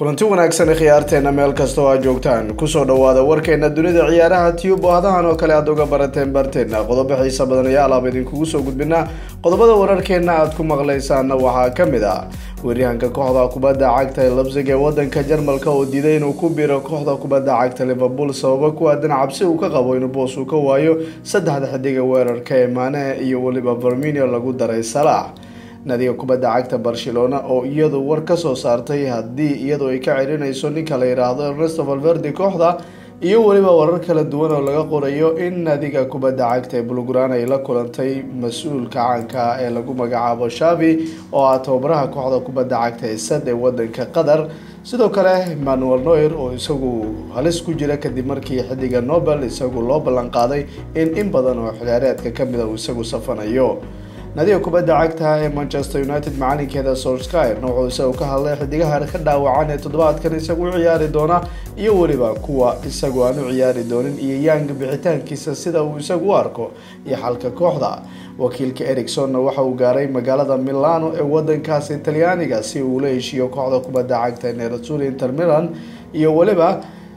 kulanti wanaagsan khiyaarteena meel kasta oo aad joogtaan kusoo dhawaada warkeena dunida ciyaaraha tube oo hadahan oo kale aad uga barateen barteena qodobo xiisa badan ayaa alaab idinkugu soo gudbinaa qodobada wararkeena aad ku maqlaysaana waxaa kamid ah weeryahanka kooxda kubadda cagta ee labsig ee wadanka jarmalka oo diiday inuu ku biro kooxda kubadda cagta liverpool sababo ku aadan cabsi uu ka qabo inuu boos uu ka waayo saddexda xidiga weerarka ee maanaha iyo weliba verminio lagu daray salaax nadiga kubadda cagta barcelona oo iyadu war ka soo saartay haddii iyadu ay ka celinayso ninka la yidhaahdo ernesto valverde kooxda iyo weliba warar kala duwan oo laga qorayo in nadiga kubadda cagta ee bulgran ay la kulantay mas-uulka caanka ah ee lagu magacaabo shavi oo ah tababaraha kooxda kubadda cagta ee sad ee wadanka qatar sidoo kale emmanuel noyer oo isagu halis ku jira kadib markii xidiga nobel isagu loo ballan qaaday in in badan oo xiliyaareedka kamid a uu isagu safanayo nadiga kubadda cagta ee manchester united macalinkeeda solskyrna wuxuu isagu ka hadlay xidigaha ka dhaawacan ee toddobaadkan isagu u ciyaari doona iyo weliba kuwa isagu aan u ciyaari doonin iyo yang bixitaankiisa sida uu isagu u arko iyo xalka kooxda wakiilka ericsonna waxa uu gaaray magaalada milano ee wadankaasi talyaaniga si uu la heshiiyo kooxda kubadda cagta nerazzurri inter milan iyo weliba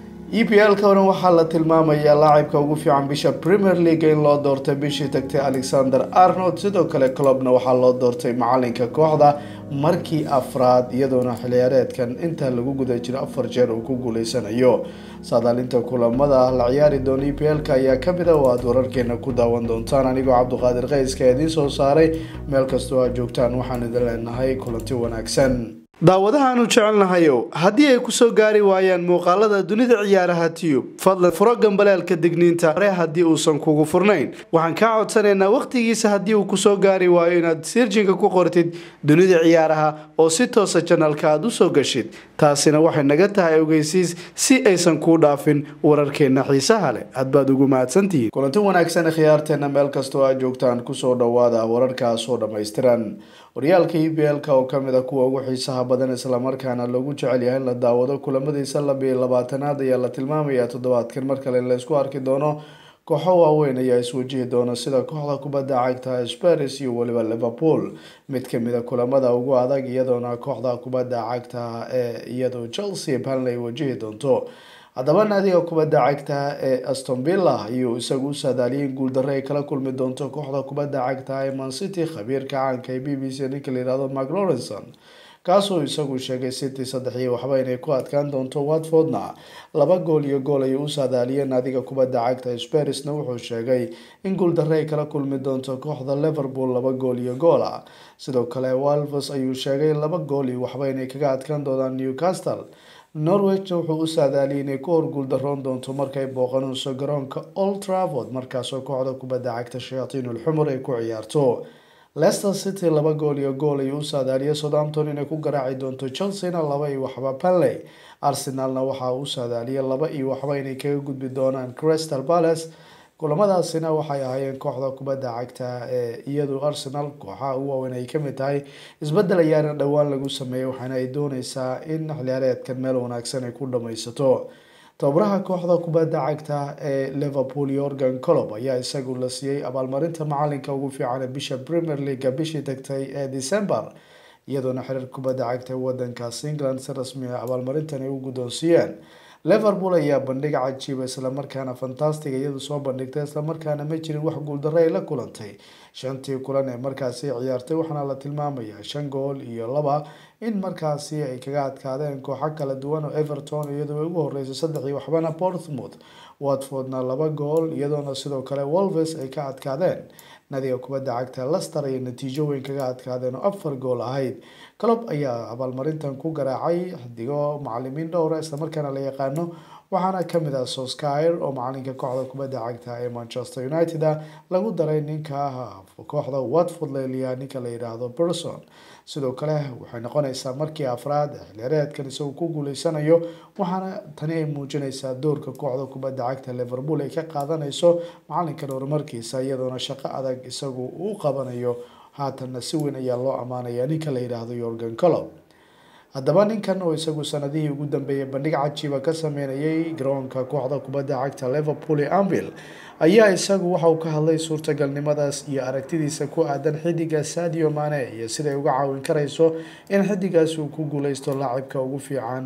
e p l ka waxaa la tilmaamayaa laacibka ugu fiican bisha premier league in loo doortay bishii tagtay alexander arnold sidoo kale clubna waxaa loo doortay macalinka kooxda markii afraad iyadoona xiliyaareedkan inta lagu guda jiro afar jeer uu ku guuleysanayo saadaalinta kulamada la ciyaari doona e p l-ka ayaa kamid a oo aada wararkeena ku daawan doontaan anigoo cabduqaadir kayska idiin soo saaray meel kastoo aad joogtaan waxaan idin leenahay kulanti wanaagsan daawadahaanu jecelnahayow haddii ay kusoo gaari waayaan muuqaalada dunida ciyaaraha tiyub fadlan furo gambaleelka digniinta hore haddii uusan kugu furnayn waxaan kaa codsanaynaa wakhtigiisa haddii uu kusoo gaari waayo inaad sirjinka ku qortid dunida ciyaaraha oo si toosa janalka aad usoo gashid taasina waxay naga tahay ogeysiis si aysan kuu dhaafin wararkeena xiisaha leh hadbaad ugu mahadsantihiin kulanti wanaagsan khiyaarteena meel kastoo aad joogtaan kusoo dhawaada wararkaas oo dhammaystiran horyaalka e b l-ka oo kamid a kuwa ugu xiisaha badan islamarkaana loogu jecel yahay in la daawado kulamadiisa labiyo labaatanaad ayaa la tilmaamayaa toddobaadkan mar kale in laysku arki doono kooxo waaweyn ayaa iswajihi doona sida kooxda kubadda cagta sparis iyo weliba liverpool mid kamid a kulamada ugu adag iyadoona kooxda kubadda cagta ee iyadu chelsea banley wajihi doonto haddaba naadiga kubadda cagta ee aston villa ayuu isagu u saadaaliyay in guuldarre ay kala kulmi doonto kooxda kubadda cagta ee mancity khabiirka caanka ee b b c ninka la yihahdo mark lawrenson kaasoo isagu sheegay city saddex iyo waxba inay ku adkaan doonto watfordna laba gool iyo gool ayuu u saadaaliyeen naadiga kubadda cagta sparisna wuxuu sheegay in guuldarre ay kala kulmi doonto kooxda liverpool laba gool iyo gool ah sidoo kale walves ayuu sheegay laba gool iyo waxba inay kaga adkaan doonaan newcastle norwich wuxuu u saadaaliyay inay ku horguuldaroon doonto markay booqanayso garoonka old travord markaasoo kooxda kubadda cagta shayaatiinul xumur ay ku ciyaarto leicester city laba gool iyo gool ayuu u saadaaliyay southampton inay ku garaaci doonto chelsea-na laba iyo waxba panley arsenalna waxaa u saadaaliyay laba iyo waxba inay kaga gudbi doonaan crystal palace kulamadaasina waxay ahaayeen kooxda kubadda cagta ee iyadu arsenal kooxaha u waaweyn ay kamid tahay isbedel ayaana dhowaan lagu sameeyay waxaana ay dooneysaa in xiliyaareedkan meel wanaagsan ay ku dhammaysato tababaraha kooxda kubadda cagta ee liverpool yorgan colob ayaa isagu la siiyey abaalmarinta macalinka ugu fiican ee bisha premier leaga bishii tagtay ee december iyadoona xiriir kubadda cagta ee wadankaas england si rasmi ah abaalmarintan ay u guddoonsiiyeen liverpool ayaa bandhig cajiiba islamarkaana fantastic iyadu soo bandhigtay islamarkaana ma jirin wax guuldarre ay la kulantay shantii kulan ee markaasi ciyaartay waxaana la tilmaamayaa shan gool iyo laba in markaasi ay kaga adkaadeen kooxo kala duwan oo everton iyadoo ugu horeysay saddex iyo waxbana portsmouth watfordna laba gool iyadoona sidoo kale wolves ay ka adkaadeen nadiga kubadda cagta lester ayay natiijo weyn kaga adkaadeen oo afar gool ahayd colob ayaa abaalmarintan ku garaacay xidigo macalimiin dhowra islamarkaana la yaqaano waxaana kamid ah soskyr oo macalinka kooxda kubadda cagta ee manchester united a lagu daray ninka kooxda watford leliya ninka la yidhaahdo berson sidoo kale waxay noqonaysaa markii afraad xilyareedkan isagu ku guuleysanayo waxaana tani ay muujinaysaa doorka kooxda kubadda cagta liverpool ay ka qaadanayso macalinkan horumarkiisa iyadoona shaqo adag isagu uu qabanayo haatanna si weyn ayaa loo ammaanaya ninka la yidhaahdo yorgan colob haddaba ninkan oo isagu sanadihii ugu dambeeyay bandhig cajiiba ka sameynayay garoonka kooxda kubadda cagta liverpool ee anville ayaa isagu waxa uu ka hadlay suurtagalnimadaas iyo aragtidiisa ku aadan xidiga sadio mane iyo siday uga caawin karayso in xidigaas uu ku guuleysto laacibka ugu fiican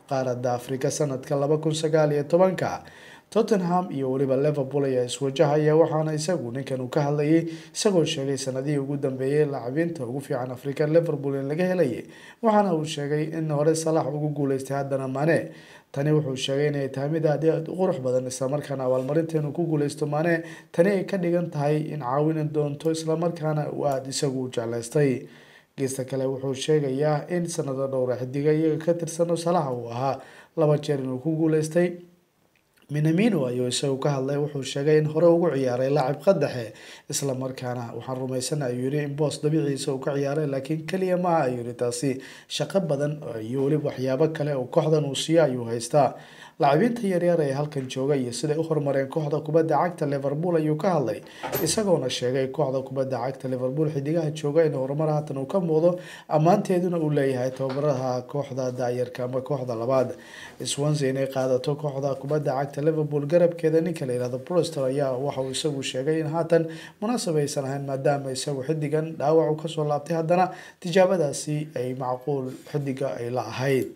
qaaradda afrika sanadka laba kun sagaal iyo tobanka tottenham iyo weliba liverpool ayaa iswajahaya waxaana isagu ninkan uu ka hadlayay isagoo sheegay sanadihii ugu dambeeyay lacabiinta ugu fiican afrika liverpool in laga helayay waxaana uu sheegay in hore salax ugu guuleystay haddana mane tani wuxuu sheegay inay tahay mid aad aad u qurux badan islamarkaana abaalmarinta inuu ku guuleysto mane tani ay ka dhigan tahay in caawini doonto islamarkaana uu aada isagu u jeclaystay geesta kale wuxuu sheegayaa in sanado dhowra xidiga iyaga ka tirsano salaxa uu ahaa laba jeer inuu ku guuleystay minamino ayuu isagu ka hadlay wuxuu sheegay in hore ugu ciyaaray laacib qadaxe islamarkaana waxaan rumaysana ayuu yihi in boos dabiiciisa uu ka ciyaaray laakiin keliya maaha ayuu yihi taasi shaqo badan iyo weliba waxyaabo kale oo kooxdan uu siiyo ayuu haystaa lacabiinta yaryar ee halkan jooga iyo siday u horumareen kooxda kubadda cagta liverpool ayuu ka hadlay isagoona sheegay kooxda kubadda cagta liverpool xidigaha jooga in horumar haatan uu ka muuqdo ammaanteeduna uu leeyahay tababaraha kooxda daayarka ama kooxda labaad swansea inay qaadato kooxda kubadda cagta liverpool garabkeeda ninka la yihahdo broster ayaa waxauu isagu sheegay in haatan munaasab aysan ahayn maadaama isagu xidigan dhaawac u kasoo laabtay haddana tijaabadaasi ay macquul xidiga ay la ahayd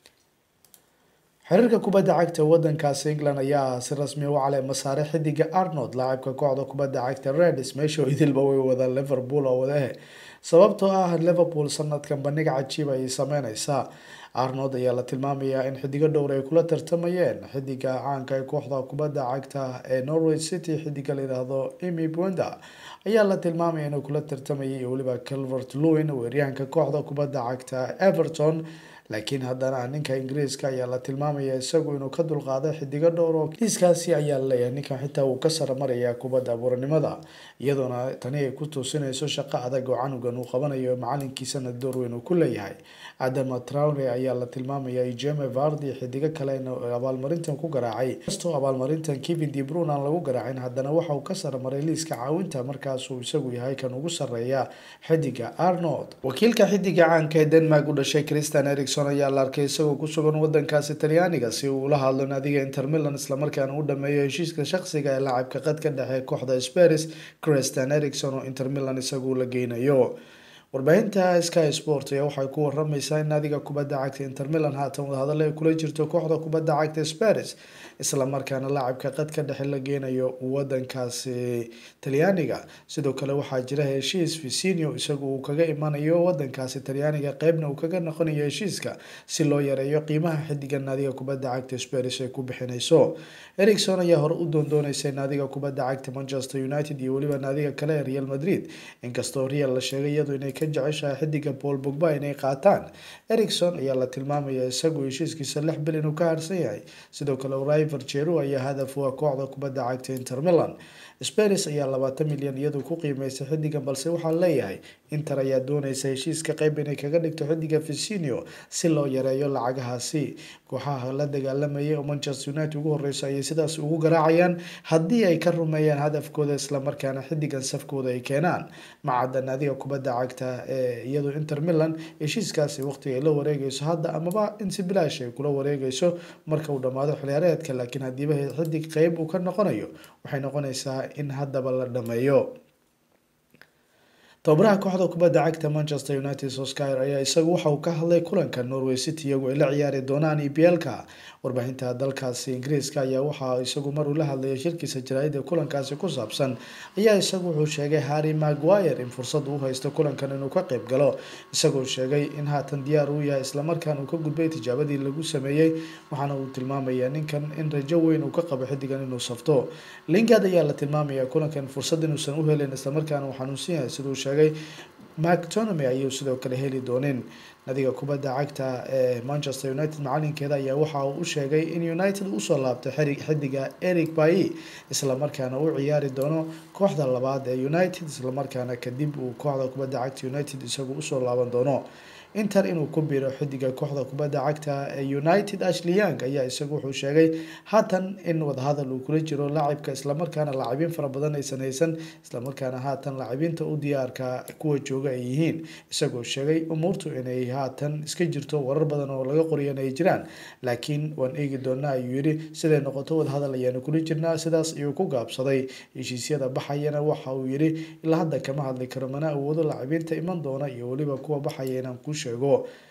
xiriirka kubadda cagta wadankaasi england ayaa si rasmi u caleema saaray xidiga arnold laacibka kooxda kubadda cagta reds meesha idilba way wada liverpool oo wadahe sababtoo ah liverpool sanadkan bandhig cajiib ayay sameyneysaa arnold ayaa la tilmaamayaa in xidigo dhowr ay kula tartamayeen xidiga caanka ee kooxda kubadda cagta ee norway city xidiga la yidhaahdo emy bwenda ayaa la tilmaamaya inuu kula tartamayay iyo weliba calvert lewin weeryahanka kooxda kubadda cagta everton laakiin haddana ninka ingiriiska ayaa la tilmaamaya isagu inuu ka dulqaaday xidigo dhowr oo liiskaasi ayaa laleeyahay ninkan xitaa uu ka saramarayaa kubadda abuuranimada iyadoona tani ay ku tuusinayso shaqo adag oo canugan uu qabanayo macalinkiisana door weyn uu ku leeyahay adama traure ayaa la tilmaamaya jeme vardi xidigo kale in abaalmarintan ku garaacay kastoo abaalmarintan kevin de brun aan lagu garaacin haddana waxa uu ka saramaray liiska caawinta markaasuu isagu yahay kan ugu sareeya xidiga arnold wakiilka xidiga caanka ee denmark u dhashay christian ericson ayaa la arkay isagoo ku sugan wadankaasi talyaaniga si uu ula hadlo naadiga inter milan islamarkaana u dhameeyo heshiiska shaqsiga ee laacibka qadka dhexe kooxda sparis christian ericson oo inter milan isagu la geynayo warbaahinta sky sport ayaa waxay ku waramaysaa in naadiga kubadda cagta inter milan haatan wadahadal ay kula jirto kooxda kubadda cagta sparis islamarkaana laacibka qadka dhexe la geynayo wadankaasi talyaaniga sidoo kale waxaa jira heshiis vicinio isagu uu kaga imanayo wadankaasi talyaaniga qeybna uu kaga noqonayo heshiiska si loo yareeyo qiimaha xidiga naadiga kubadda cagta sparis ay ku bixinayso ericson ayaa hore u doondooneysay naadiga kubadda cagta manchester united iyo weliba naadiga kale ee real madrid inkastoo real la sheegay iyadu inay ka jeceshahay xidiga paul bogba inay qaataan ericson ayaa la tilmaamaya isagu heshiiskiisa lix bil inuu ka harsan yahay sidoo kale river jeru ayaa hadaf u ah kooxda kubadda cagta inter milan sparis ayaa labaatan milyan iyadu ku qiimeysay xidigan balse waxaa leeyahay inter ayaa dooneysa heshiiska qeyb inay kaga dhigto xidiga vicinio si loo yareeyo lacagahaasi kooxaha la dagaalamayay oo manchester united ugu horeysa ayay sidaas ugu garaacayaan haddii ay ka rumeeyaan hadafkooda islamarkaana xidigan safkooda ay keenaan macadda naadiga kubadda cagta ee iyadu inter milan heshiiskaasi waqtiga ay la wareegeyso hadda amaba in si bilaash ay kula wareegeyso marka uu dhammaado xiliyaareedka laakiin hadiiba xidig qeyb uu ka noqonayo waxay noqonaysaa in haddaba la dhameeyo tababaraha kooxda kubadda cagta manchester united soskyer ayaa isagu waxa uu ka hadlay kulanka norway city iyagu ay la ciyaari doonaan eblka warbaahinta dalkaasi ingiriiska ayaa waxa isagu mar uu la hadlayay shirkiisa jaraa'ida kulankaasi ku saabsan ayaa isagu wuxuu sheegay harry maguire in fursad uu haysto kulankan inuu ka qeyb galo isagoo sheegay in haatan diyaar uu yahay islamarkaan uu ka gudbay tijaabadii lagu sameeyey waxaana uu tilmaamayaa ninkan in rajo weyn uu ka qabo xidigan inuu safto lingard ayaa la tilmaamaya kulankan fursad inuusan u helin islamarkaana uu xanuunsan yahay siduu sheegay mactonomy ayuu sidoo kale heli doonin nadiga kubadda cagta ee manchester united macalinkeeda ayaa waxa uu u sheegay in united usoo laabtay xiri xidiga eric bayi islamarkaana uu ciyaari doono kooxda labaad ee united islamarkaana kadib uu kooxda kubadda cagta united isagu usoo laaban doono inter inuu ku biro xidiga kooxda kubadda cagta ee united ashley young ayaa isagu wuxuu sheegay haatan in wadahadal uu kula jiro laacibka islamarkaana laacibiin fara badan aysan haysan islamarkaana haatan laacibiinta u diyaarka kuwa jooga ay yihiin isagoo sheegay umuurtu inay haatan iska jirto warar badan oo laga qoriyan ay jiraan laakiin waan eegi doonaa ayuu yidhi siday noqoto wadahadal ayaanu kula jirnaa sidaas ayuu ku gaabsaday heshiisyada baxayana waxa uu yidhi ilaa hadda kama hadli karo mana awoodo laacibiinta iman doona iyo weliba kuwa baxaya inaan ku sheego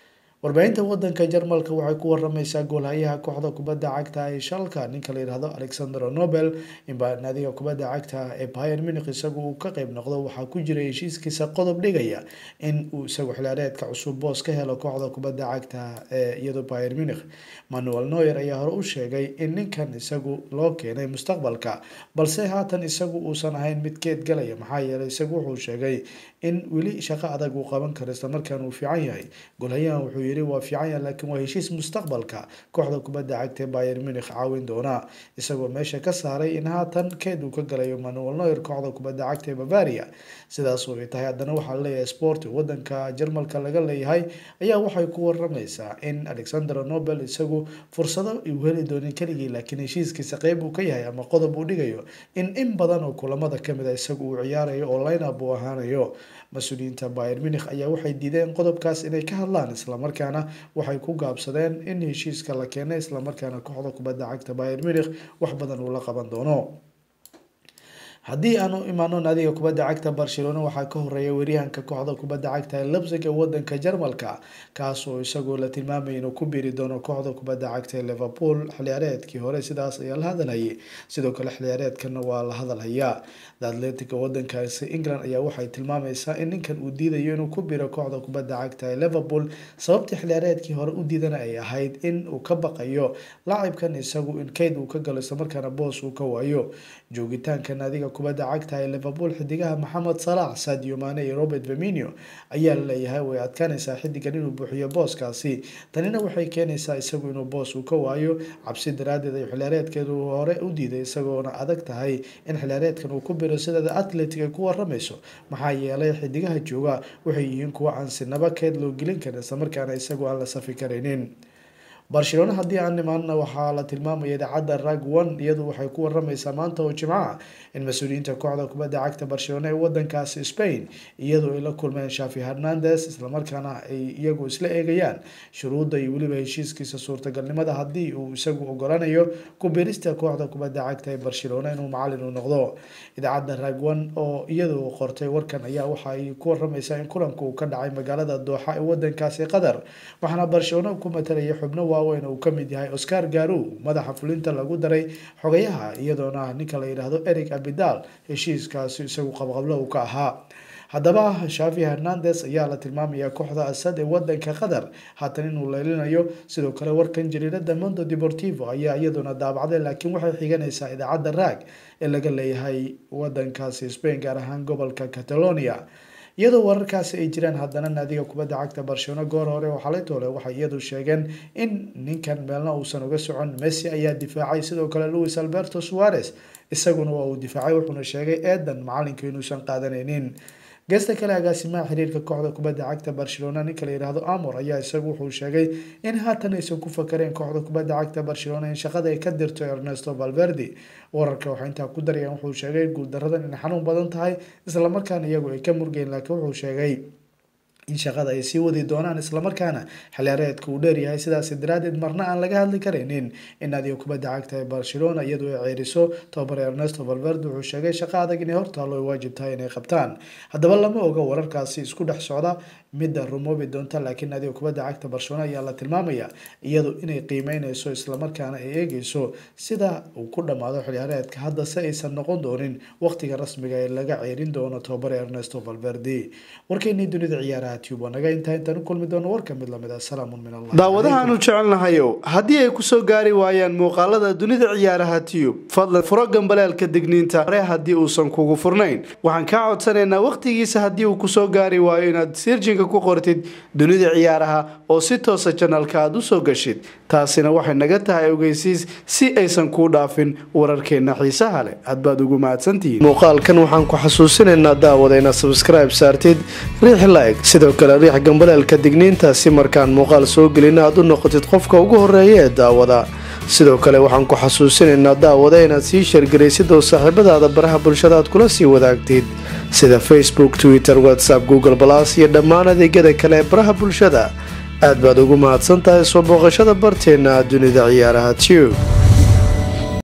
warbaahinta wadanka jarmalka waxay ku waramaysaa goolhayaha kooxda kubadda cagta ee shalka ninka la yihahdo alexander nobel inba naadiga kubadda cagta ee bayer munich isagu uu ka qeyb noqdo waxaa ku jiray heshiiskiisa qodob dhigaya in uu isagu xilaareedka cusub boos ka helo kooxda kubadda cagta ee iyadoo bayer munich manuel noyer ayaa hore u sheegay in ninkan isagu loo keenay mustaqbalka balse haatan isagu uusan ahayn mid geed galaya maxaa yeelay isagu wuxuu sheegay in weli shaqo adag uu qaban karo islamarkaana uu fiican yahay golhayahan wuxuu yiri waa fiican yahay laakiin waa heshiis mustaqbalka kooxda kubadda cagta ee bayer munich caawin doona isagoo meesha ka saaray in haatan keed uu ka galayo manuel noyer kooxda kubadda cagta ee bavaria sidaas oo ay tahay haddana waxaa laleeyahay sport wadanka jarmalka laga leeyahay ayaa waxay ku waramaysaa in alexander nobel isagu fursado uu heli doonin keligii laakiin heshiiskiisa qeyb uu ka yahay ama qodob uu dhigayo in in badan oo kulamada kamid a isagu uu ciyaarayo oo lineup uu ahaanayo mas-uuliyiinta bayer munich ayaa waxay diideen qodobkaas inay ka hadlaan islamarkaana waxay ku gaabsadeen in heshiiska la keenay islamarkaana kooxda kubadda cagta bayer munich wax badan uu la qaban doono haddii aanu imaano naadiga kubadda cagta barcelona waxaa ka horeeya weeryahanka kooxda kubadda cagta ee lebsig ee wadanka jarmalka kaas oo isagoo la tilmaamay inuu ku biiri doono kooxda kubadda cagta ee liverpool xiliyaareedkii hore sidaas ayaa la hadalhayay sidoo kale xiliyaareedkana waa la hadalhayaa the atletica wadankaasi england ayaa waxay tilmaamaysaa in ninkan uu diidayo inuu ku biiro kooxda kubadda cagta ee liverpool sababtii xiliyaareedkii hore u diidana ay ahayd in uu ka baqayo laacibkan isagu in keyd uu ka galo islamarkaana boos uu ka waayo joogitaanka naadiga kubadda cagta ee liverpool xidigaha maxamed salax sadio mane iyo robert verminio ayaa laleeyahay way adkaanaysaa xidigan inuu buuxiyo booskaasi tanina waxay keenaysaa isagu inuu boos uu ka waayo cabsi daraadeed ay xiliyaareedkeedu hore u diiday isagoona adag tahay in xiliyaareedkan uu ku biro sida the atletic ay ku waramayso maxaa yeelay xidigaha jooga waxay yihiin kuwa aan sinaba keed loo gelin karin islamarkaana isagu aan la safi karaynin barcelona haddii aan nimaanna waxaa la tilmaamaya idaacadda rag one iyadu waxay ku waramaysaa maanta oo jimcaha in mas-uuliyiinta kooxda kubadda cagta barcelona ee wadankaasi spain iyadu ay la kulmeen shafi hernandes islamarkaana ay iyagu isla eegayaan shuruudda iyo weliba heshiiskiisa suurtagalnimada haddii uu isagu ogolanayo ku birista kooxda kubadda cagta ee barcelona inuu macalin u noqdo idaacadda rag one oo iyadu qortay warkan ayaa waxa ay ku waramaysaa in kulanka uu ka dhacay magaalada dooxa ee wadankaasi qatar waxaana barcelona ku matalaya xubno waaweyn uu kamid yahay oscar garow madaxa fulinta lagu daray xogayaha iyadoona ninka la yidhaahdo eric abidal heshiiskaasi isagu qabqablo uu ka ahaa haddaba shafi hernandes ayaa la tilmaamayaa kooxda asad ee wadanka qatar haatan inuu leelinayo sidoo kale warkan jariirada mondo deportivo ayaa iyaduna daabacday laakiin waxay xiganaysaa idaacadda raag ee laga leeyahay wadankaasi spain gaar ahaan gobolka catalonia iyadoo wararkaasi ay jiraan haddana naadiga kubadda cagta barcelona goor hore oo xalay toole waxay iyadu sheegeen in ninkan meelna uusan uga socon messi ayaa difaacay sidoo kale louis alberto suarez isaguna waa uu difaacay wuxuuna sheegay eedan macalinka inuusan qaadanaynin geesta kale agaasimaha xiriirka kooxda kubadda cagta barcelona ninka la yidhaahdo amor ayaa isagu wuxuu sheegay in haatan aysan ku fakareen kooxda kubadda cagta barcelona in shaqada ay ka dirto ernesto valverde wararka waxaa intaa ku darayaan wuxuu sheegay guuldaradan inay xanuun badan tahay islamarkaana iyagu ay ka murgeen laakiin wuxuu sheegay in shaqada ay sii wadi doonaan islamarkaana xiliyaareedka uu dheeryahay sidaas daraadeed marna aan laga hadli karaynin in naadiga kubadda cagta ee barcelona iyadu ay ceeriso tobabar ernesto valverde wuxuu sheegay shaqo adag inay hortaalo ay waajib tahay inay qabtaan haddaba lama oga wararkaasi isku dhex socda midda rumoobi doonta laakiin naadiga kubadda cagta barcelona ayaa la tilmaamaya iyadu inay qiimeyneyso islamarkaana ay eegeyso sida uu ku dhammaado xiliyaareedka hadda se aysan noqon doonin waqtiga rasmiga ee laga ceerin doono tobabar ernesto valverde warkeynii dunida ciyaaraha naga intaa intaan u kulmi doono warka mid lamid ah salaamun min allah daawadahaanu jecelnahayow haddii ay kusoo gaari waayaan muuqaalada dunida ciyaaraha tiyub fadlan furo gambaleelka digniinta hore haddii uusan kugu furnayn waxaan kaa codsanaynaa wakhtigiisa haddii uu kusoo gaari waayo inaad sirjinka ku qortid dunida ciyaaraha oo si toosa janalka aad usoo gashid taasina waxay naga tahay ogeysiis si aysan kuu dhaafin wararkeenna xiisaha leh hadbaad ugu mahadsantihiin muuqaalkan waxaan ku xasuusinaynaa daawada inaad sabskribe saartid riix like sidoo kale riix gambaleelka digniinta si markaan muuqaal soo gelina aad u noqotid qofka ugu horeeya ee daawada sidoo kale waxaan ku xasuusinaynaa daawada inaad sii sheergaraysid oo saaxiibadaada baraha bulshada aad kula sii wadaagtid sida facebook twitter whatsapp google balas iyo dhammaan adeegyada kale ee baraha bulshada aad baad ugu mahadsan tahay soo booqashada barteenna dunida ciyaaraha tube